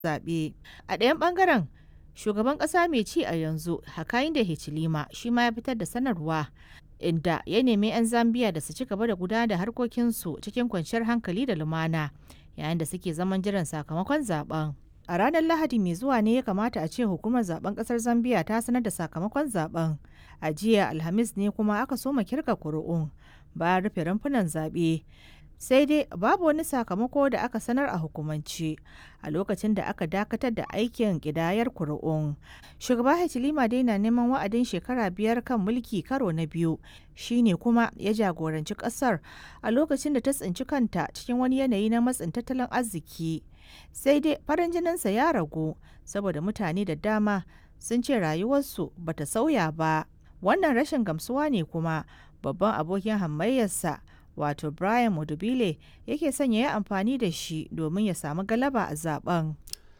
zaɓe. A ɗayan ɓangaren, shugaban ƙasa mai ci a yanzu Hakainde Hichilema shi ma ya fitar da sanarwa inda ya nemi 'yan Zambiya da su ci gaba da gudanar da harkokinsu cikin kwanciyar hankali da lumana yayin da suke zaman jiran sakamakon zaben. A ranar Lahadi mai zuwa ne ya kamata a ce hukumar zaben ƙasar Zambiya ta sanar da sakamakon zaben. A jiya Alhamis ne kuma aka soma kirga kuri'un bayan rufe rumfunan zaɓe. sai dai babu wani sakamako da aka sanar a hukumance a lokacin da aka dakatar da aikin kidayar kuri'un shugaba Hichilema dai na neman wa'adin shekara biyar kan mulki karo na biyu shine kuma ya jagoranci kasar a lokacin da ta tsinci kanta cikin wani yanayi na matsin tattalin arziki sai dai farin jininsa ya ragu saboda mutane da dama sun ce rayuwarsu bata sauya ba wannan rashin gamsuwa ne kuma babban abokin hamayyarsa wato Brian Mudubile yake son ya yi amfani da shi domin ya samu galaba a zaben.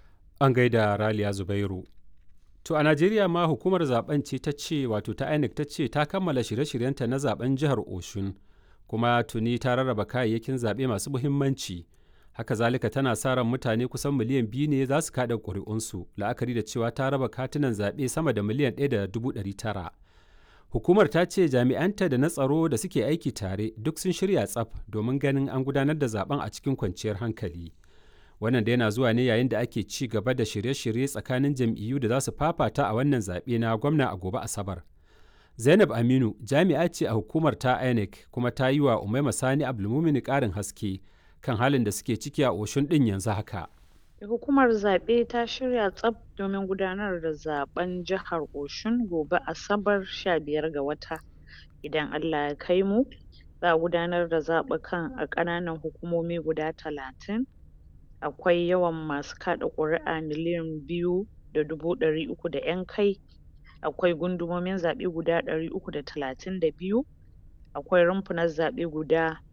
An gaida Raliya Zubairu. To a Najeriya ma hukumar zaben ce ta ce wato ta INEC ta ce ta kammala shirye-shiryenta na zaben jihar Oshun kuma tuni ta rarraba kayayyakin zaɓe masu muhimmanci. Haka zalika tana sa ran mutane kusan miliyan biyu ne za su kaɗa ƙuri'unsu la'akari da cewa ta raba katunan zaɓe sama da miliyan ɗaya da dubu ɗari tara. Hukumar ta ce jami'anta da na tsaro da suke aiki tare duk sun shirya tsaf domin ganin an gudanar da zaben a cikin kwanciyar hankali. Wannan da yana zuwa ne yayin da ake ci gaba da shirye-shirye tsakanin jam'iyyu da za su fafata a wannan zaɓe na gwamna a gobe Asabar. Zainab Aminu jami'a ce a hukumar ta INEC kuma ta yi wa Umaima Sani Abdulmumini ƙarin haske kan halin da suke ciki a Oshun ɗin yanzu haka. Hukumar zaɓe ta shirya tsaf domin gudanar da zaɓen jihar Oshun gobe Asabar sha biyar ga wata. Idan Allah ya kai mu, za a gudanar da zaɓukan a ƙananan hukumomi guda talatin. Akwai yawan masu kaɗa ƙuri'a miliyan biyu da dubu ɗari uku da ƴan kai. Akwai gundumomin zaɓe guda ɗari uku da talatin da biyu. Akwai rumfunan zaɓe guda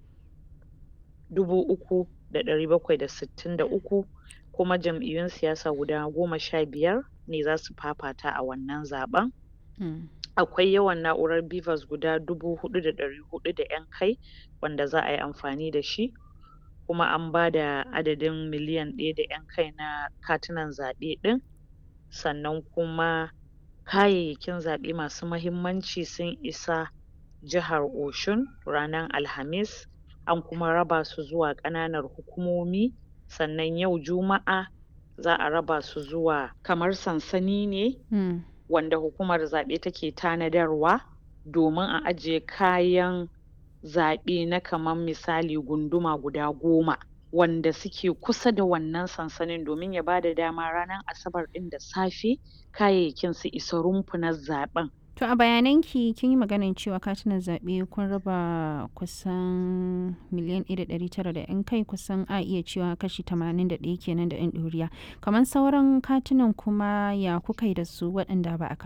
dubu uku da ɗari bakwai da sittin da uku. kuma jam'iyyun siyasa guda goma sha biyar ne za su fafata a wannan zaɓen. Akwai yawan na'urar BVAS guda dubu huɗu da ɗari huɗu da ƴan kai wanda za a yi amfani da shi. Kuma an ba da adadin miliyan ɗaya da ƴan kai na katunan zaɓe ɗin. Sannan kuma kayayyakin zaɓe masu mahimmanci sun isa jihar Oshun ranar Alhamis. An kuma raba su zuwa ƙananan hukumomi. sannan yau juma'a za a raba su zuwa kamar sansani ne mm. wanda hukumar zaɓe take tanadarwa domin a ajiye kayan zaɓe na kamar misali gunduma guda goma wanda suke kusa da wannan sansanin domin ya bada dama ranar asabar ɗin da safe kayayyakin su isa rumfunan zaɓen To a bayananki kin yi maganin cewa katunan zaɓe kun raba kusan miliyan ɗaya da ɗari tara da ‘yan kai kusan a iya cewa kashi tamanin da ɗaya kenan da ‘yan ɗoriya. Kamar sauran katunan kuma ya kuka yi da su waɗanda ba a